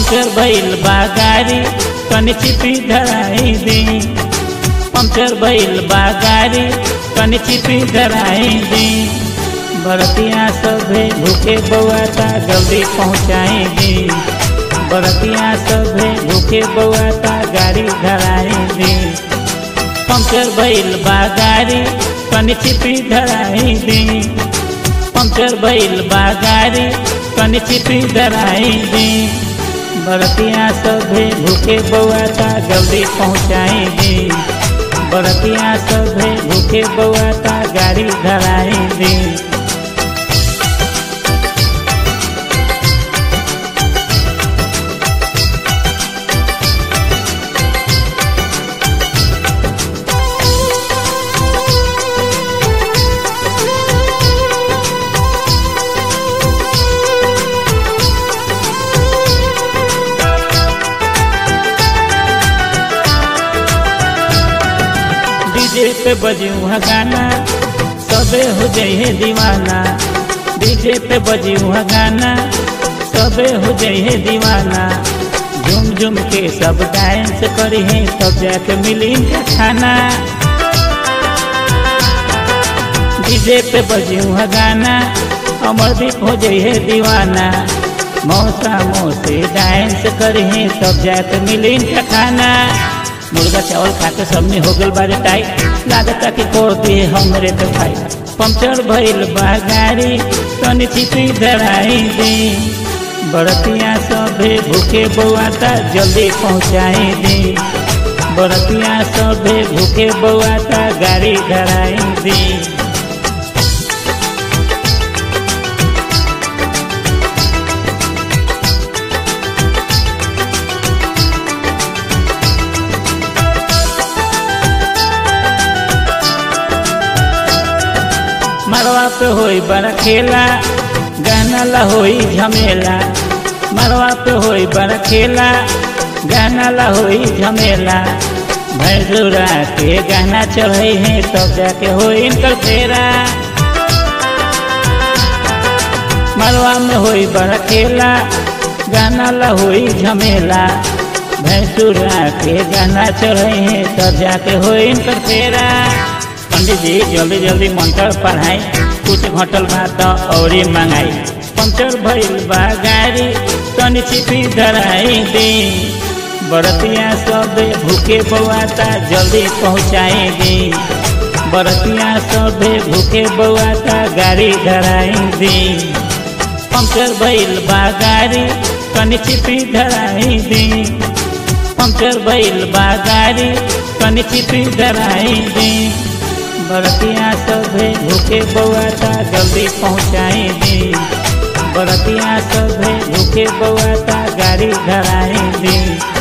puncture भइल बा गाड़ी तनी चिपी धराई दी पंक्चर भइल बा गाड़ी तनी चिपी धराई दी बरतिया सभे भूखे बउआता जल्दी पहुँचाई दी बरतिया सभे भूखे बउआता गाड़ी धराई दी पंक्चर भइल बा गाड़ी तनी चिपी धराई दी पंक्चर भइल बा गाड़ी तनी चिपी धराई दी बरतिया सभे भूखे बउआता जल्दी पहुँचाई दी बरतिया सभे भूखे बउआता गाड़ी धराई दी डीजे पे बजी वहाँ गाना सबे हो जाइए दीवाना डीजे पे बजी वहाँ गाना सबे हो जाइए दीवाना झूम झूम के सब डांस करी है तब जाके मिली इनका खाना डीजे पे बजी वहाँ गाना अमरदीप हो जाइए दीवाना मौसा मौसी डांस करी है तब जाके मिली इनका खाना मुर्गा चावल खाके सबने हो गल बारे टाइट लागता कि को दिए हमरे तो भाई पंक्चर भइल बा गाड़ी तनी चिपी धराई दी बरतिया सभे भूखे बउआता जल्दी पहुँचाई दी बरतिया सभे भूखे बउआता गाड़ी धराई दी मरवा पे होई बड़ा खेला गाना ला होई झमेला मरवा पे होई बड़ा खेला गाना ला होई झमेला भैंसुरा के गाना चढ़े हैं तब जाके होई इनकर फेरा मरवा में होई बड़ा खेला गाना ला होई झमेला भैंसुरा के गाना चढ़े हैं तब जाके होई इनकर फेरा पंडित जी जल्दी जल्दी मंत्र पढ़ाई कुछ घटल बा तो और मंगाई पंचर भइल बा गाड़ी तनी चिपी धराई दी बरतिया सब भूखे बउआता जल्दी पहुँचाई दी बरतिया सब भूखे बउआता गाड़ी धराई दी पंचर भइल बा गाड़ी तनी चिपी धराई दी पंचर भइल बा गाड़ी तनी चिपी धराई दी बरतिया सभे भूखे बउआता जल्दी पहुँचाई दी बरतिया सभे भूखे बउआता गाड़ी धराई दी